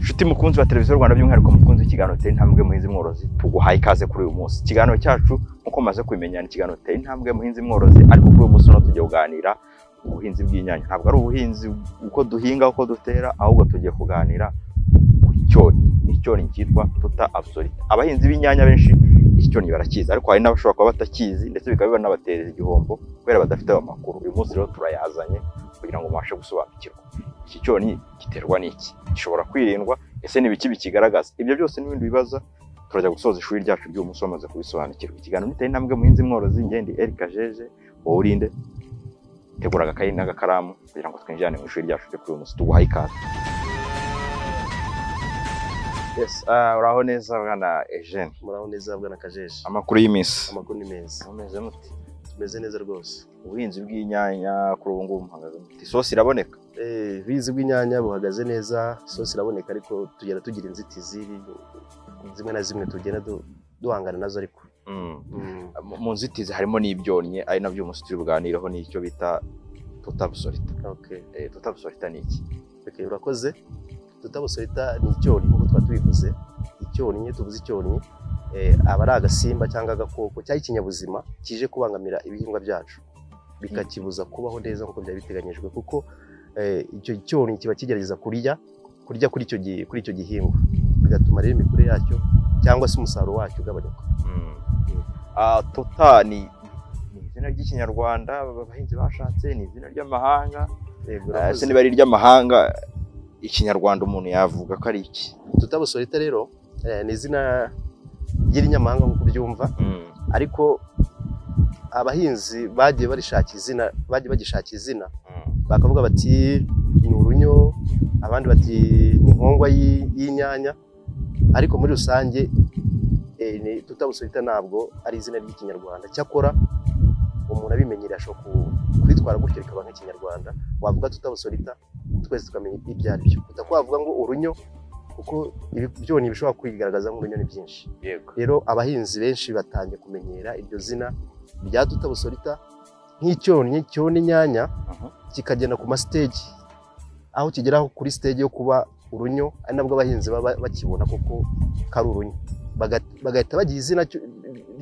nshuti mukunzi wa televiziyo rwanda by'umwihariko mukunzi w'ikiganiro gitera intambwe muhinzi mworozi tuguhaye ikaze kuri uyu munsi ikiganiro cyacu nk'uko mumaze kubimenya ni ikiganiro gitera intambwe muhinzi mworozi ariko kuri uyu munsi no tujya kuganira ku buhinzi bw'inyanya ntabwo ari ubuhinzi uko duhinga uko dutera ahubwo tugiye kuganira ku cyonyi icyonyi cyitwa tuta absolute abahinzi b'inyanya benshi iki cyonyi barakizi ariko hari n'abashobora kuba batakizi ndetse bikaba binabaterera igihombo kubera badafite ayo makuru uyu munsi rero turayazanye kugira ngo mubashe gusobanukirwa iki cyonyi giterwa n'iki gishobora kwirindwa ese ni ibiki bikigaragaza ibyo byose n'ibindi bibaza turajya gusoza ishuri ryacu ry'uyu munsi bamaze kubisobanukirwa ikiganiro niteye intambwe muhinzi mworozi ngendi erika jeje wowe urinde tegura agakayi n'agakaramu kugira ngo twinjirane mu ishuri ryacu ryo kuri uyu munsi tuguhaye ikaze Yes, ah, uraho neza bwana Eugene muraho neza bwana kajeje amakuru y'iminsi amakuru ni meza ameze mute tumeze neza rwose ubuhinzi bw'inyanya kuri ubu ngubu muhagaze mute isosi iraboneka Eh, ubuhinzi bw'inyanya buhagaze neza isosi iraboneka ariko tugenda tugira inzitizi zimwe na zimwe tugenda du- duhangana nazo ariko Mm. Mu- mu nzitizi harimo n'ibyonnyi ari nabyo uyu munsi turi buganireho n'icyo bita tutabusorita Okay. tutabusorita ni iki Okay, urakoze tutabusorita ni icyonnyi nk'uko twaba tubivuze icyonnyi iyo tuvuze icyonnyi eh, aba ari agasimba cyangwa agakoko cyangwa ikinyabuzima kije kubangamira ibihingwa byacu bikakibuza kubaho neza nk'uko byari biteganyijwe kuko eh, icyo cyonnyi kiba kigerageza kurya kurya kuri icyo gi- kuri icyo gihingwa bigatuma rero imikurire yacyo cyangwa se umusaruro wacyo ugabanyuka Ah, tota ni ni izina ry'ikinyarwanda abahinzi bashatse ni izina ry'amahanga Yego, Ah, urakoze. ese niba ari iry'amahanga ikinyarwanda umuntu yavuga ko ari iki tutabusorita rero eh, ni izina ry'irinyamahanga nk'uko uryumva ariko abahinzi bagiye barishaka izina bagiye bagishaka izina bakavuga bati ni urunyo abandi bati ni nkongwa y'i- y'inyanya ariko muri rusange eh, ni- tutabusorita ntabwo ari izina ry'ikinyarwanda cyakora umuntu abimenyera ashobora ku- kwitwara gutyo bikaba nk'ikinyarwanda wavuga tutabusorita twese tukamenya ibyo ari byo utakwavuga ngo urunyo kuko ibi- ibyonnyi bishobora kwigaragaza nk'urunyo ni byinshi yego rero abahinzi benshi batangiye kumenyera iryo zina rya tutabusorita nk'icyonnyi cyona inyanya Mhm. kikagenda ku masiteji aho kigeraho kuri siteji yo kuba urunyo ari nabwo abahinzi baba bakibona kuko kari urunyo Baga- bagahita bagira izina cyo-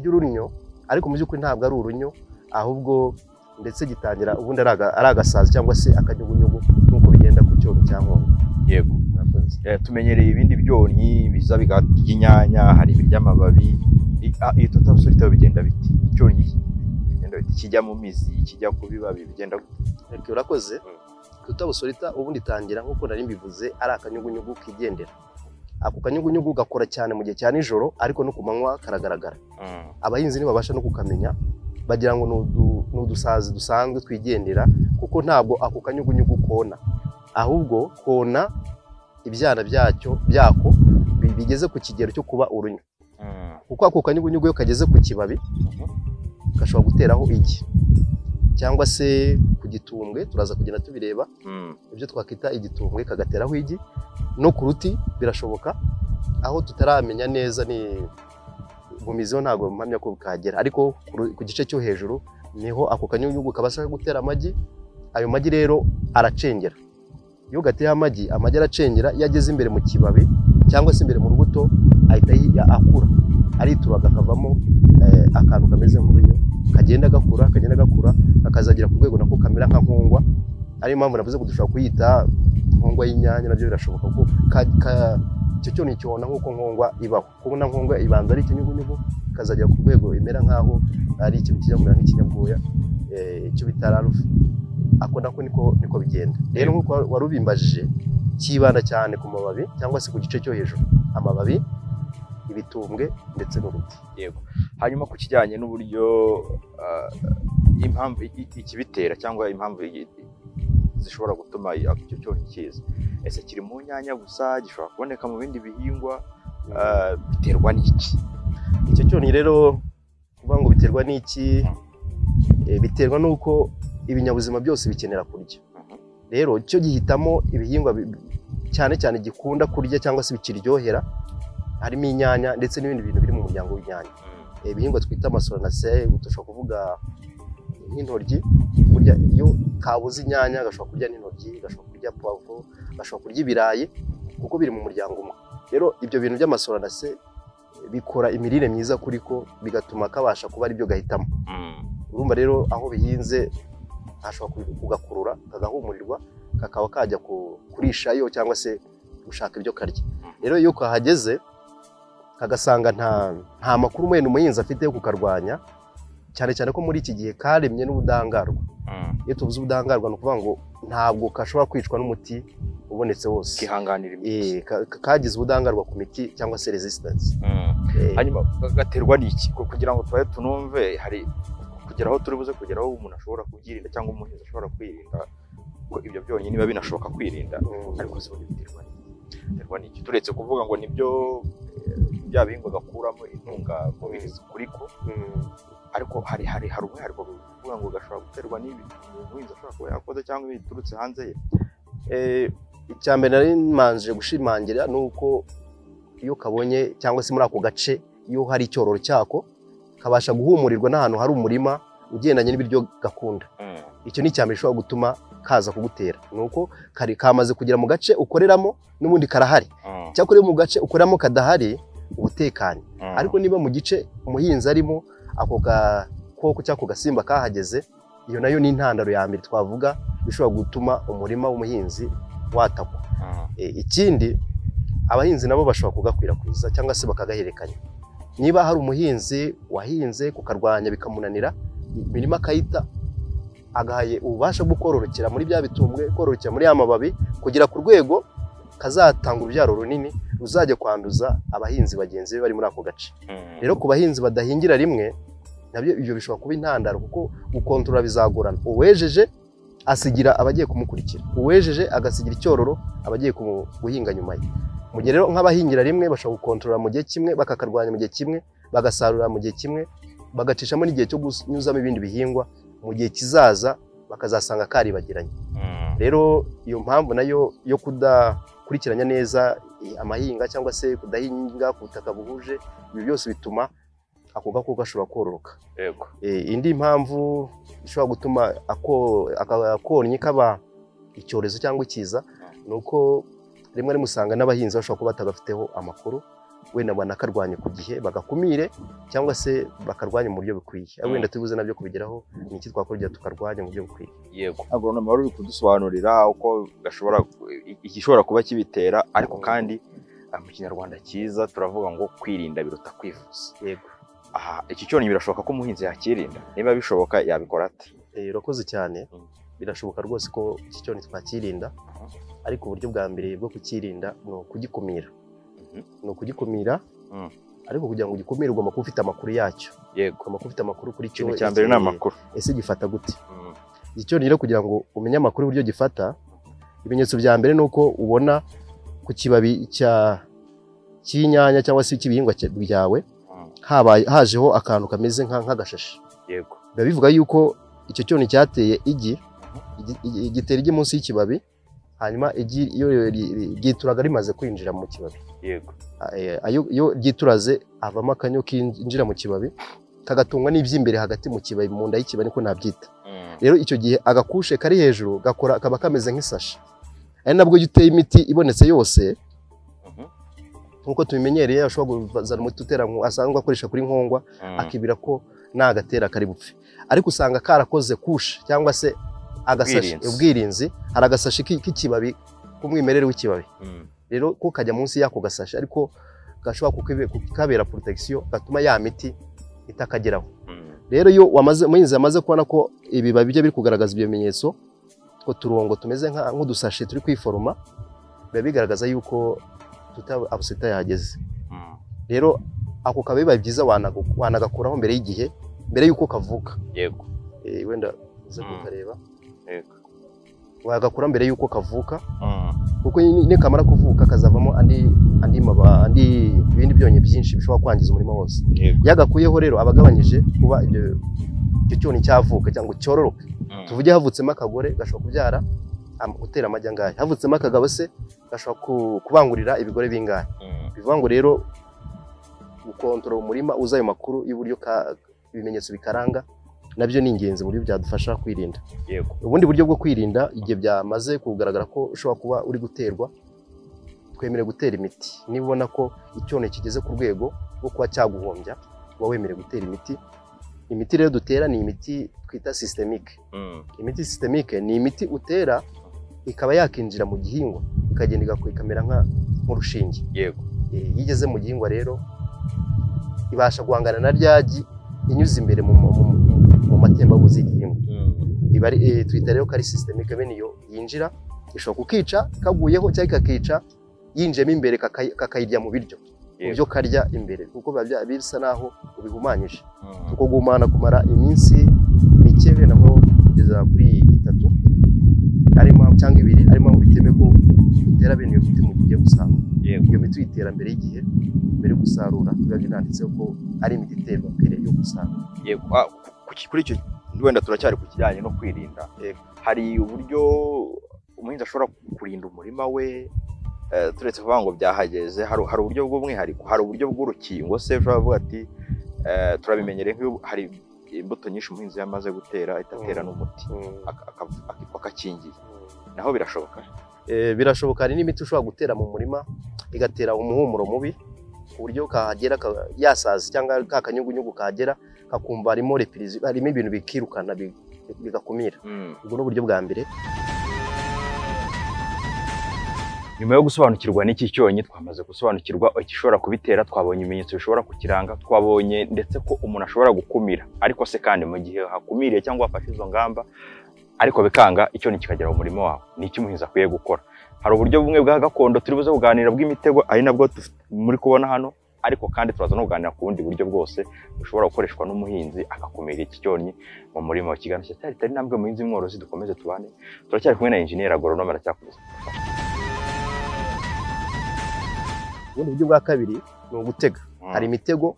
ry'urunyo ariko mu by'ukuri ntabwo ari urunyo ahubwo ndetse gitangira ubundi ari aga- ari agasazi cyangwa se akanyugunyugu nk'uko bigenda ku cyonnyi cya nkongo yego murakoze Eh, tumenyereye ibindi byonnyi biza bikarya inyanya hari ibiry'amababi I- ah, iyi tutabusorita yo bigenda biti icyonnyi bigenda biti kijya mu mizi kijya ku bibabi bigenda gute? Eke, urakoze Mm. tutabusorita ubundi itangira nk'uko nari mbivuze ari akanyugunyugu kigendera ako kanyugunyugu gakora cyane mu gihe cya nijoro ariko no ku manywa karagaragara abahinzi ntibabasha no kukamenya bagira ngo ni udu- ni udusazi dusanzwe twigendera kuko ntabwo ako kanyugunyugu kona ahubwo kona ibyana byacyo byako bi- bigeze ku kigero cyo kuba urunyo kuko ako kanyugunyugu iyo kageze ku kibabi gashobora guteraho igi cyangwa se ku gitumbwe turaza kugenda tubireba Mm. ibyo twakwita igitumbwe kagateraho igi no ku ruti birashoboka aho tutaramenya neza ni mu mizi ho ntabwo mpamya ko kagera ariko ku ru- ku gice cyo hejuru niho ako kanyugunyugu kabasha gutera amagi ayo magi rero aracengera iyo gateye amagi amagi aracengera iyo ageze imbere mu kibabi cyangwa se imbere mu rubuto ahita yi- akura arituraga akavamo eh, akantu kameze nk'urunyo kagenda gakura kagenda gakura kakazagera ku rwego nako kamera nka nkongwa ariyo mpamvu navuze ko dushobora kuyita nkongwa y'inyanya nabyo birashoboka ko ka- ka- icyo cyo ni icyona nk'uko nkongwa ibaho kuko na nkongwa ibanza ari ikinyugunyugu ikazagera ku rwego bimera nk'aho ari ikintu kijya kumera nk'ikinyabwoya eh, icyo bita rarufu ako nako niko niko bigenda rero nk'uko wa- wari ubimbajije cyibanda cyane ku mababi cyangwa se ku gice cyo hejuru amababi ibitumbwe ndetse n'uruti yego hanyuma ku kijyanye n'uburyo ah, impamvu i- i- ikibitera cyangwa impamvu i- i- zishobora gutuma icyo cyonnyi kiza ese kiri mu nyanya gusa gishobora kuboneka mu bindi bihingwa ah, biterwa n'iki icyo cyoni rero kuvuga ngo biterwa n'iki eh, biterwa n'uko ibinyabuzima byose bikenera kurya Mhm. rero cyo gihitamo ibihingwa bi- cyane cyane gikunda kurya cyangwa se bikiryohera harimo inyanya ndetse n'ibindi bintu biri mu muryango w'inyanya Eh, ibihingwa twita amasoranase dushobora kuvuga nk'intoryi burya iyo kabuze inyanya gashobora kurya n'intoryi gashobora kurya puwavuro gashobora kurya ibirayi kuko biri mu muryango umwe rero ibyo bintu by'amasura na se bikora imirire myiza kuri ko bigatuma kabasha kuba aribyo gahitamo urumva rero aho bihinze hashobora ku- kugakurura kagahumurirwa kakaba kajya ku- kurishayo cyangwa se gushaka ibyo karya rero iyo kahageze kagasanga nta nta makuru wenda umuhinzi afite yo kukarwanya cyane cyane ko muri iki gihe karemye n'ubudahangarwa iyo tubuze ubudahangarwa ni ukuvuga ngo ntabwo gashobora kwicwa n'umuti ubonetse wose kihanganira iminsi Eh, ka- ka- kagize ubudahangarwa ku miti cyangwa se resistance Mm. Eh, hanyuma gaterwa n'iki Ko kugira ngo tubaye tunumve hari kugera aho turi buze kugera aho umuntu ashobora kubyirinda cyangwa umuhinzi ashobora kwirinda ko ibyo byonyine biba binashoboka kwirinda mm, ariko se ubundi biterwa n'iki biterwa n'iki turetse kuvuga ngo nibyo eh, bya bihingwa gakuramo intungamubiri zikuriko mm. ariko hari hari hari umwihariko kuvuga ngo gashobora guterwa n'ibi umuhinzi ashobora kuba yakoze cyangwa biturutse hanze ye Eh, icya mbere nari manje gushimangira ni uko iyo kabonye cyangwa se muri ako gace iyo hari icyororo cyako kabasha guhumurirwa n'ahantu hari umurima ugendanye n'ibiryo gakunda icyo ni icya mbere gishobora gutuma kaza kugutera ni uko kari kamaze kugera mu gace ukoreramo n'ubundi karahari cyakora iyo mu gace ukoreramo kadahari ubutekanye ariko niba mu gice umuhinzi arimo ako gakoko cyangwa ako gasimba kahageze iyo nayo ni intandaro ya mbere twavuga ishobora gutuma umurima w'umuhinzi watakwa E, ikindi abahinzi nabo bashobora kugakwirakwiza cyangwa se bakagahererekanya niba hari umuhinzi wahinze kukarwanya bikamunanira imirima akayita agahaye ububasha bwo kororokera muri bya bitumbwe kororokera muri ya mababi kugera ku rwego kazatanga urubyaro runini ruzajya kwanduza abahinzi bagenzi be bari muri ako gace rero ku bahinzi badahingira rimwe nabyo ibyo bishobora kuba intandaro kuko gukontorora bizagorana uwejeje asigira abagiye kumukurikira uwejeje agasigira icyororo abagiye kumu- guhinga nyuma ye mu gihe rero nk'abahingira rimwe bashobora gukontorora mu gihe kimwe bakakarwanya mu gihe kimwe bagasarura mu gihe kimwe bagacishamo n'igihe cyo kunyuzamo ibindi bihingwa mu gihe kizaza bakazasanga karibagiranye rero iyo mpamvu nayo yo kudakurikiranya neza eh, amahinga cyangwa se kudahinga ku butaka buhuje ibi byose bituma ako gakoko gashobora kororoka yego Eh, indi mpamvu ishobora gutuma ako- aka- akonyi kaba icyorezo cyangwa ikiza ni uko rimwe rimwe usanga n'abahinzi bashobora kuba batagafiteho amakuru wenda banakarwanye ku gihe bagakumire cyangwa se bakarwanya mu buryo bukwiye Mm. wenda tubibuze nabyo kubigeraho ni iki twakora kugira ngo tukarwanye mu buryo bukwiye yego agoronoma wari uri kudusobanurira uko gashobora igishobora kuba kibitera ariko kandi ah, mu kinyarwanda cyiza turavuga ngo kwirinda biruta kwivuza yego aha iki cyonyi birashoboka ko umuhinzi yakirinda niba bishoboka yabikora ate Eh, urakoze cyane Mm. birashoboka rwose ko iki cyorezo twakirinda Aha. ariko uburyo bwa mbere bwo kukirinda ni ukugikumira Mhm. ni ukugikumira Mm. ariko kugira ngo ugikumire ugomba kuba ufite amakuru yacyo yego ugomba kuba ufite amakuru kuri cyo ikintu cya mbere ni gikeneye. amakuru ese gifata gute Mm. icyo rero kugira ngo umenye amakuru y'uburyo gifata ibimenyetso bya mbere ni uko ubona ku kibabi cya cy'inyanya cyangwa se cy'ibihingwa cya- byawe Mm. habaye hajeho akantu kameze nka- nk'agashashi yego biba bivuga yuko icyo cyoni cyateye igi igi- igi- gitera igi munsi y'ikibabi hanyuma igi iyo ri- ri- ryituraga rimaze kwinjira mu kibabi yego A- eh, ayo- iyo ryituraze havamo akanyo kinjira mu kibabi kagatungwa n'iby'imbere hagati mu kibabi mu nda y'ikibabi niko nabyita Mm. rero icyo gihe agakushe kari hejuru gakora kaba kameze nk'isashi ari nabwo iyo uteye imiti ibonetse yose Mhm. nk'uko tubimenyereye ashobora kuzana umuti utera nko- asanzwe akoresha kuri nkongwa Mm. akibira ko nagatera kari bupfe ariko usanga karakoze kushe cyangwa se agasashi Ubwirinzi. ubwirinzi hari agasashi k'i- k'ikibabi k'umwimerere w'ikibabi Mm. rero ko kajya munsi y'ako gasashi ariko gashobora kukibe- kukabera protection gatuma ya miti itakageraho Mm. rero iyo wamaze umuhinzi yamaze kubona ko ibibabi bye biri kugaragaza ibyo bimenyetso utwo turongo tumeze nka- nk'udusashi turi kwiforoma biba bigaragaza yuko tuta abusita yahageze Mm. rero ako kababi biba byiza wanagu- wanagakuraho mbere y'igihe mbere y'uko kavuka yego Eh, wenda uze Mm. kukareba yego wagakura mbere y'uko kavuka Mm. kuko ni- nikamara kuvuka kazavamo andi andi maba andi ibindi byonyi byinshi bishobora kwangiza umurima wose yego yagakuyeho rero aba agabanyije kuba ibyo icyo cyoni cyavuka cyangwa cyororoka Mm. tuvuge havutsemo akagore gashobora kubyara am- gutera amagi angahe havutsemo akagabo se gashobora ku- kubangurira ibigore bingahe Mm. bivuga ngo rero gukontorora umurima uzi ayo makuru y'uburyo ka- ibimenyetso bikaranga nabyo ni ingenzi mu buryo byadufasha kwirinda yego ubundi buryo bwo kwirinda igihe byamaze kugaragara ko ushobora kuba uri guterwa twemerewe gutera imiti niba ubona ko icyondo kigeze ku rwego rwo kuba cyaguhombya uba wemerewe gutera imiti imiti rero dutera ni imiti twita sisitemique imiti sisitemique ni imiti utera ikaba yakinjira mu gihingwa ikagenda igaku- ikamera nka- nk'urushinge yego Eh, iyo igeze mu gihingwa rero ibasha guhangana na ryagi inyuze imbere mu, mu, mu, mu matembabuzi y'igihingwa iba ari eh, twita rero ko ari sisitemique bene iyo yinjira ishobora kukica kaguyeho cyangwa ikakica yinjiyemo imbere kakay- kakayirya mu biryo mu Yego. byo karya imbere kuko biba bya- bisa naho ubihumanyije Mm. kuko guhumana kumara iminsi mike wenda nko kugeza kuri itatu ari impamvu cyangwa ibiri ari impamvu bitemewe ko utera bene iyo miti mu gihe ugiye gusarura yego iyo miti uyitera mbere y'igihe mbere yo gusarura biba binanditseho ko ari imiti iterwa mbere yo gusarura yego Ah, ku- ku- kuri icyo wenda turacyari ku kijyanye no kwirinda Yego. hari uburyo umuhinzi ashobora kurinda umurima we eh, turetse kuvuga ngo byahageze hari hari uburyo bw'umwihariko hari uburyo bw'urukingo se ushobora kuvuga ati eh, turabimenyereye nk'iyo hari imbuto nyinshi umuhinzi yamaze gutera itatera Mm. n'umuti aka- aka- aka- akakingiye naho birashoboka Eh, birashoboka hari n'imiti ushobora gutera mu murima igatera umuhumuro mubi ku buryo kahagera ka- yasaza cyangwa ka kanyugunyugu kahagera kakumva harimo repirizi harimo ibintu bikirukana bi- bigakumira ubwo ni uburyo bwa mbere nyuma yo gusobanukirwa n'iki cyonyi twamaze gusobanukirwa igishobora kubitera twabonye ibimenyetso bishobora kukiranga twabonye ndetse ko umuntu ashobora gukumira ariko se kandi mu gihe hakumiriye cyangwa hafashe izo ngamba ariko bikanga icyonyi kikagera mu murima wawe ni iki umuhinzi akwiye gukora hari uburyo bumwe bwa gakondo turi buze kuganira bw'imitego ari nabwo tuf- muri kubona hano ariko kandi turaza no kuganira ku bundi buryo bwose bushobora gukoreshwa n'umuhinzi agakumira iki cyonyi mu murima wa kiganiro cyari itari intambwe muhinzi mworozi dukomeze tubane turacyari kumwe na injeniyeri agoronome aracyakomeza ubundi buryo bwa kabiri ni ugutega Mm. hari imitego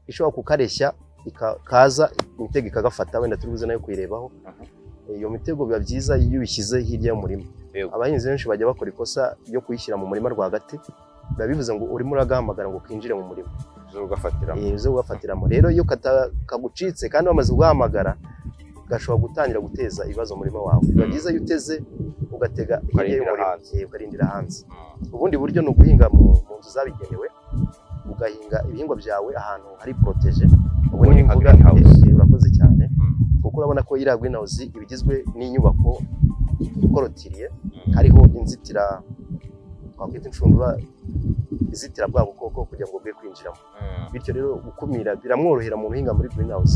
ishobora kukareshya ika- kaza imitego ikagafata wenda turi buze nayo kuyirebaho Aha. Eh, iyo mitego biba byiza iyo ubishyize hirya y'umurima Yego. abahinzi benshi bajya bakora ikosa ryo kuyishyira mu murima rwagati biba bivuze ngo urimo uragahamagara ngo kinjire mu murima zo gufatiramo Eh, zo ugafatiramo rero iyo kata- kagucitse kandi wamaze kugahamagara gashobora gutangira guteza ibibazo mu murima wawe biba Mm. byiza iyo uteze ugatega hirya Ukarindira y'umurima hanze. Eh, ukarindira hanze ubundi buryo ni uguhinga mu, mu nzu zabigenewe ugahinga ibihingwa byawe ahantu hari poroteje ubu Ubundi ni imbuga greenhouse. eh, urakoze cyane Mm. kuko urabona ko iriya greenhouse iba igizwe n'inyubako ikorotiriye hariho inzitira twakwita inshundura izitira bwa bukoko kugira ngo bwe kwinjiramo bityo rero gukumira biramworohera umuntu uhinga muri greenhouse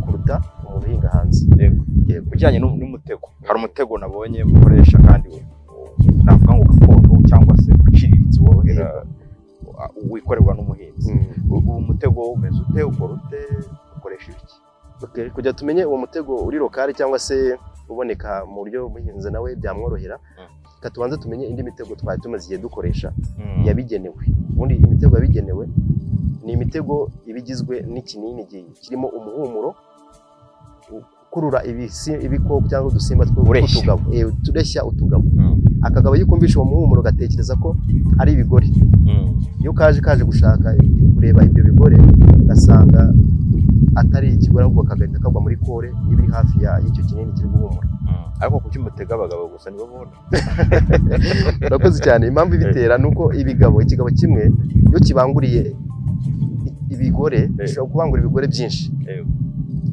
kuruta umuntu uhinga hanze Yego. Yego. bijyanye n'u- n'umutego hari umutego nabonye mukoresha kandi u- u- navuga ngo gakondo cyangwa se uciriritse worohera u- wikorerwa n'umuhinzi Mm. U- uwo mutego umeze ute ukora ute ukoresha ibiki Okay, kugira tumenye uwo mutego uri lokale cyangwa se uboneka mu buryo umuhinzi nawe byamworohera Mm. reka tubanze tumenye indi mitego twari tumaze igihe dukoresha yabigenewe ubundi imitego yabigenewe ni imitego iba igizwe n'ikinini gi- kirimo umuhumuro ukurura ibisi- ibikoko cyangwa udusimba two- Ureshya. tw'utugabo Eh, tureshya utugabo Mm. akagabo iyo kumvisha uwo muhumuro gatekereza ko ari ibigori iyo kaje kaje gushaka kureba ibyo bigore ugasanga atari ikigore ahubwo kagahita kagwa muri kore iba iri hafi ya y'icyo kinini kiri guhumura ariko kuki umutego abagabo gusa nibo bona urakoze cyane impamvu ibitera ni uko ibigabo ikigabo kimwe iyo kibanguriye i- ibigore gishobora kubangura ibigore byinshi Yego.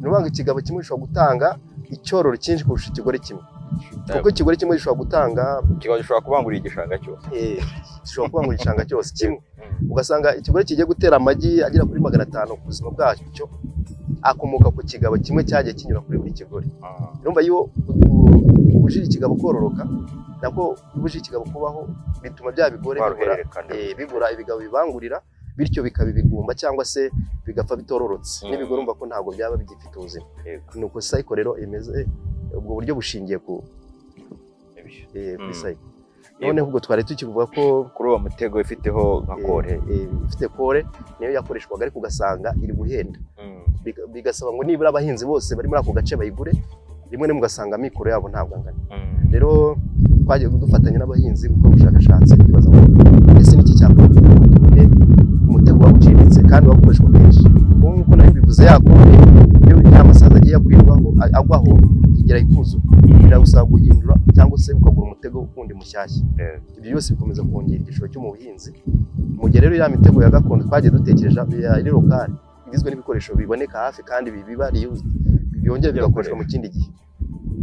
ni ukuvuga ngo ikigabo kimwe gishobora gutanga icyororo cyinshi kurusha ikigore kimwe kuko ikigore kimwe gishobora gutanga kikaba gishobora kubangurira igishanga cyose eh, gishobora kubangura igishanga cyose kimwe ugasanga ikigore kigiye gutera amagi agera kuri magana atanu ku buzima bwacyo akomoka ku kigabo kimwe cyagiye kinyura kuri buri kigore urumva iyo ubujije ikigabo kororoka nabwo ubujije ikigabo kubaho bituma bya bigore bigura, baruhererekana eh, bigura ibigabo bibangurira bityo bikaba ibigumba cyangwa se bigapfa bitororotse Mm. n'ibigore urumva ko ntabwo byaba bigifite ubuzima Yego. ni uko sayiko rero imeze ubwo buryo bushingiye ku Ibyo. eh, kuri Mm. sayiko noneho ubwo twari tukivuga ko kuri uwo mutego ifiteho nka kore eh, eh, ifite kore niyo yakoreshwaga ariko ugasanga iri guhenda Mm. Biga- bigasaba ngo nibura abahinzi bose bari muri ako gace bayigure rimwe rimwe ugasanga amikoro yabo ntabwo angana Mm. rero twagiye dufatanya n'abahinzi gukora ubushakashatsi twibaza ngo ese niki cyakorwa kugira ngo tubone umutego waba uciriritse kandi waba ukoreshwa kenshi ubu ngubu nabyo bivuze yakuye iyo ya masazi agiye akwirwaho agwaho igera ikuzuye biragusaba guhindura cyangwa se ukagura umutego wundi mushyashya Eh. ibyo byose bikomeza kongera igishoro cyo mu buhinzi mu gihe rero ya mitego ya gakondo twagiye dutekereje ya iri lokali igizwe n'ibikoresho biboneka hafi kandi bi- biba reused byongera bigakoreshwa mu kindi gihe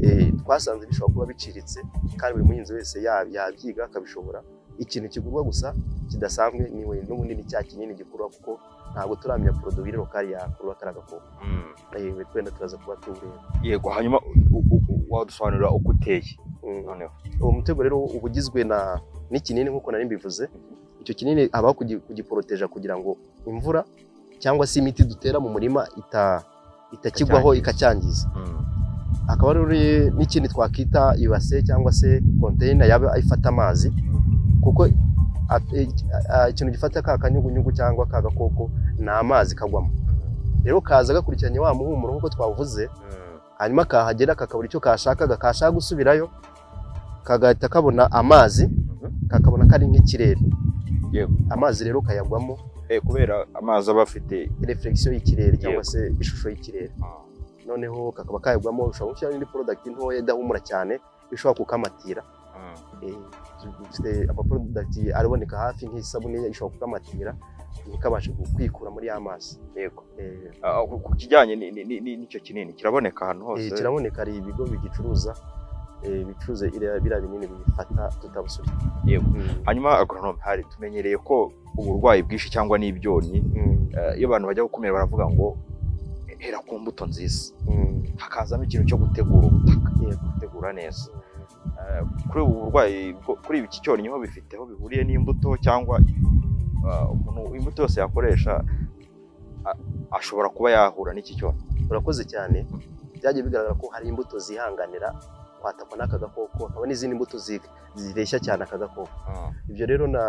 Eh, twasanze bishobora kuba biciriritse kandi buri muhinzi wese ya- yabyiga akabishobora ikintu kigurwa gusa kidasanzwe ni we n'ubunini cya kinini gikurwa kuko ntabwo turamenya poroduwi iri lokali yakurwa kariya gakoko Mm. Eh, twenda turaza kuba tuwureba yego hanyuma u- u- u- wadusobanurira uko uteye Mm. noneho uwo mutego rero uba ugizwe na n'ikinini nk'uko nari mbivuze icyo kinini habaho kugi- kugiporoteja kugira ngo imvura cyangwa se imiti dutera mu murima ita- itakigwaho ikacyangiza hakaba rero n'ikindi twakita ibase cyangwa se konteyina yaba ifata amazi kuko a- e- a- ikintu gifata ka kanyugunyugu cyangwa ka gakoko ni amazi kagwamo rero kaza gakurikiranye wa muhumuro nk'uko twavuze hanyuma kahagera kakabura icyo kashakaga kashaka gusubirayo kagahita kabona amazi kakabona ko ari nk'ikirere Yego. amazi rero kayagwamo Eh, kubera amazi aba afite reflexion y'ikirere Yego. cyangwa se ishusho y'ikirere ah, noneho kakaba kayagwamo ushobora gushyira indi product ntoya idahumura cyane ishobora kukamatira mm, Eh, dufite amaproduct aboneka hafi nk'isabune ishobora kukamatira ntikabashe kwikura muri ya mazi yego Eh, Ah, ku ku kijyanye ni- ni- ni- ni- n'icyo kinini kiraboneka ahantu eh, hose kiraboneka hari ibigo bigicuruza eh, bicuruza iriya- biriya binini bifata tutabusubira Yego. Mm. hanyuma agronome hari tumenyereye ko uburwayi bwinshi cyangwa n'ibyonnyi Mm. eh, iyo abantu bajya gukumira baravuga ngo hera ku mbuto nziza Mm. hakazamo ikintu cyo gutegura ubutaka Yego. gutegura neza Eh, kuri ubu burwayi bwo- kuri iki cyonnyi ho bifite aho bihuriye n'imbuto cyangwa ah, umuntu imbuto yose yakoresha a- ashobora kuba yahura n'iki cyonnyi urakoze cyane byagiye bigaragara ko hari imbuto zihanganira kwatakwa n'aka gakoko hakaba n'izindi mbuto zi- zireshya cyane aka gakoko ibyo rero na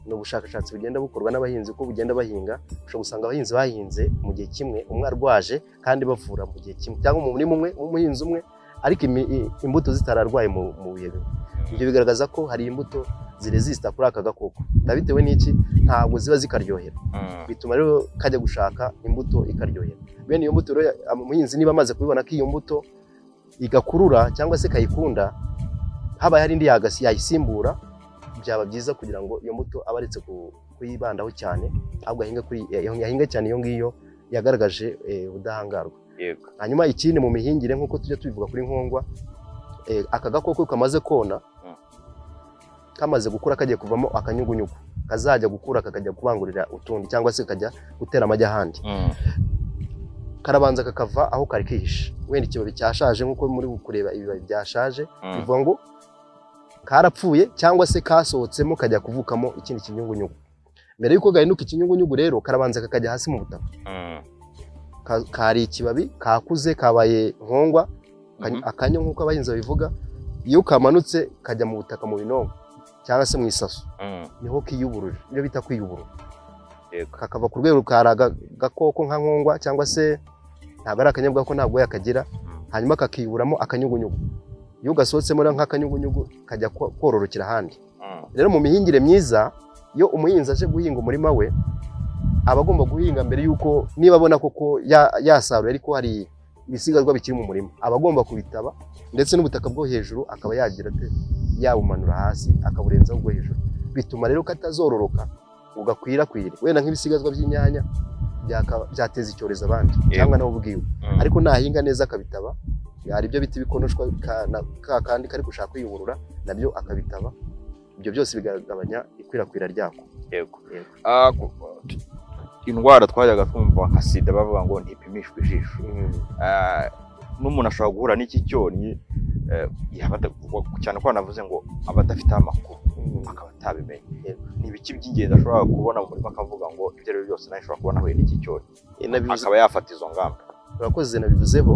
ni ubushakashatsi bugenda bukorwa n'abahinzi uko bugenda bahinga ushobora gusanga abahinzi bahinze mu gihe kimwe umwe arwaje kandi bavura mu gihe kimwe cyangwa mu murima umwe umuhinzi umwe ariko imi- i- imbuto zitararwaye mu mu bihe bimwe ibyo bigaragaza ko hari imbuto ziresisita kuri aka gakoko biba bitewe n'iki ntabwo ziba zikaryohera Mm. bituma rero kajya gushaka imbuto ikaryohera bene iyo mbuto rero umuhinzi niba amaze kubibona ko iyo mbuto igakurura cyangwa se ikayikunda habaye hari indi yagasi yayisimbura byaba byiza kugira ngo iyo mbuto aba aretse ku- kuyibandaho cyane ahubwo ahinga kuri yahinga cyane iyo ngiyo yagaragaje eh, ubudahangarwa yego hanyuma ikindi mu mihingire nk'uko tujya tubivuga kuri nkongwa eh, aka gakoko kamaze kona Mm. kamaze gukura kagiye kuvamo akanyugunyugu kazajya gukura kakajya kubangurira utundi cyangwa se kakajya gutera amagi ahandi Mm. karabanza kakava aho kari kihishe wenda ikibabi cyashaje nk'uko muri kureba ibibabi byashaje Mm. bivuga ngo karapfuye cyangwa se kasohotsemo kajya kuvukamo ikindi kinyugunyugu mbere y'uko gahinduka ikinyugunyugu rero karabanza kakajya hasi mu butaka Mm. Ka- kari ikibabi kakuze kabaye nkongwa ka- Mhm. akanyo nk'uko abahinzi babivuga iyo kamanutse kajya mu butaka mu binongo cyangwa se mu isaso Mm. niho kiyuburuje ibyo bita kwiyuburura Yego. kakava ku rwego kari aga- agakoko nka nkongwa cyangwa se ntabwo ari akanyabwako ntabwo yakagira Mm. hanyuma kakiyuburamo akanyugunyugu iyo gasohotsemo rero nk'akanyugunyugu kajya ko- kororokera ahandi Mm. rero mu mihingire myiza iyo umuhinzi aje guhinga umurima we aba agomba guhinga mbere y'uko niba abona koko ya- yasaruye ariko hari ibisigazwa bikiri mu murima aba agomba kubitaba ndetse n'ubutaka bwo hejuru akaba yagira ate yabumanura hasi akaburenzaho ubwo hejuru bituma rero katazororoka ugakwirakwira wenda nk'ibisigazwa by'inyanya byaka- byateza icyorezo abandi Yego. cyangwa nawe ubwiwe Mm. ariko nahinga neza akabitaba hari ibyo bita ibikonoshwa ka- na- ka kandi kari gushaka kwiyungurura nabyo akabitaba ibyo byose bigabanya ikwirakwira ryako yego Yego. Ah, ku- tu- indwara twajyaga twumva nka sida bavuga ngo ntipimishwe ijisho Ah, n'umuntu ashobora guhura n'iki cyonnyi eh, yaba ata- cyane ko banavuze ngo aba adafite amakuru akaba atabimenya Yego. ni ibiki by'ingenzi ashobora kubona mu murima akavuga ngo ibyo ari byo byose nawe ashobora kubona ahuye n'iki cyonnyi Eh, nabivuze- akaba yafata izo ngamba urakoze nabivuzeho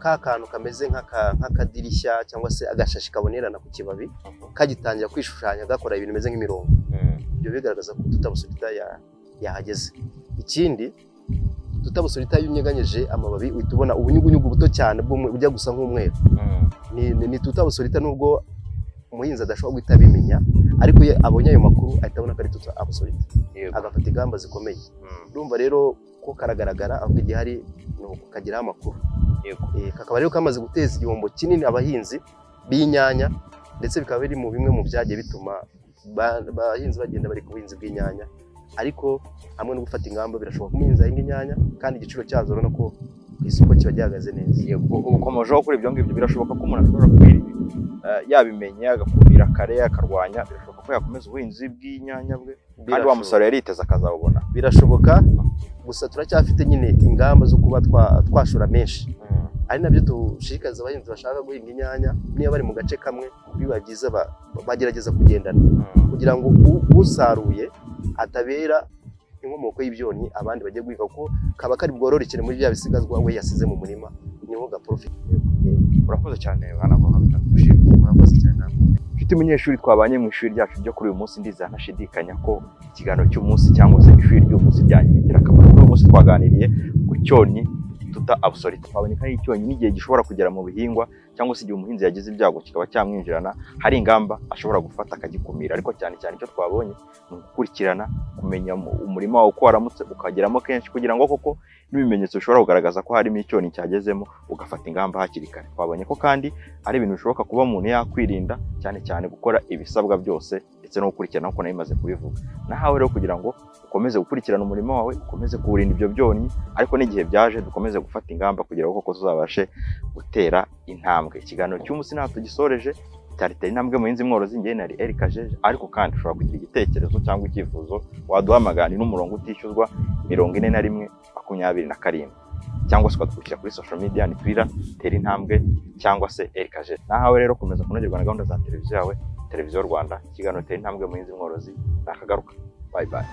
ka kantu kameze nk'aka- nk'akadirishya cyangwa se agashashi kabonerana ku kibabi kagitangira kwishushanya gakora ibintu bimeze nk'imirongo ibyo bigaragaza ko tutabusurita ya- yahageze ikindi tutabusurita iyo unyeganyije amababi uhita ubona ubunyugunyugu buto cyane bw'umwe- bujya gusa nk'umweru ni, ni, ni tutabusurita nubwo umuhinzi adashobora guhita abimenya ariko iyo abonye ayo makuru ahita abona ko ari tutabusurita Yego. agafata ingamba zikomeye Mm. urumva rero ko ko karagaragara ahubwo igihari ni ukukagiraho amakuru Yego. Eh, kakaba rero kamaze guteza igihombo kinini abahinzi b'inyanya ndetse bikaba biri mu bimwe mu byagiye bituma ba- abahinzi bagenda bari ku buhinzi bw'inyanya ariko hamwe no gufata ingamba birashoboka ko umuhinzi ahinga inyanya kandi igiciro cyazo urabona ko ku isoko kiba gihagaze neza Yego, ukomejeho kuri ibyo ngibyo birashoboka ko umuntu ashobora kwiri yabimenye agakumira kare yakarwanya birashoboka ko yakomeza ubuhinzi bw'inyanya bwe kandi wa Birashoboka. musaruro yari yiteze akazawubona birashoboka gusa turacyafite nyine ingamba zo kuba twa- twashora menshi ari nabyo dushishikariza abahinzi bashaka guhinga inyanya niba bari mu gace kamwe biba byiza ba- bagerageza kugendana kugira ngo u- usaruye atabera inkomoko y'ibyonnyi abandi bagiye guhinga kuko kaba kari bwororokere muri bya bisigazwa we yasize mu murima niho gaporofite urakoze cyane hano abantu bitagushimye murakoze cyane namwe. inshuti munyeshuri twabanye mu ishuri ryacu ryo kuri uyu munsi ndizera ntashidikanya ko ikiganiro cy'umunsi cyangwa se ishuri ry'umunsi ryanyu bigira akamaro kuri uyu munsi twaganiriye ku cyonnyi tuta abusorite twaboneka n'icyonnyi n'igihe gishobora kugera mu bihingwa cyangwa se igihe umuhinzi yagize ibyago kikaba cyamwinjirana hari ingamba ashobora gufata akagikumira ariko cyane cyane icyo twabonye ni ugukurikirana kumenya mu- umurima wawe uko waramutse ukageramo kenshi kugira ngo koko n'ibimenyetso bishobora kugaragaza ko harimo icyonnyi cyagezemo ugafata ingamba hakiri kare twabonye ko kandi ari ibintu bishoboka kuba umuntu yakwirinda cyane cyane gukora ibisabwa byose ndetse no gukurikirana nk'uko nari maze kubivuga nahawe rero kugira ngo ukomeze gukurikirana umurimo wawe ukomeze kuwurinda ibyo byonnyi ariko n'igihe byaje dukomeze gufata ingamba kugira ngo koko tuzabashe gutera intambwe ikiganiro cy'umunsi ntabwo tugisoreje cyaritera intambwe mu yindi mworozi ngewe nari Eric Jeje ariko kandi ushobora kugira igitekerezo cyangwa icyifuzo waduhamagara ni n'umurongo utishyuzwa mirongo ine na rimwe makumyabiri na karindwi cyangwa se ukadukira kuri social media ni Twitter tera intambwe cyangwa se erikaje nahawe rero komeza kunogerwa na gahunda za televiziyo yawe televiziyo rwanda ikiganiro tera intambwe muhinzi mworozi nakagaruka bayi bayi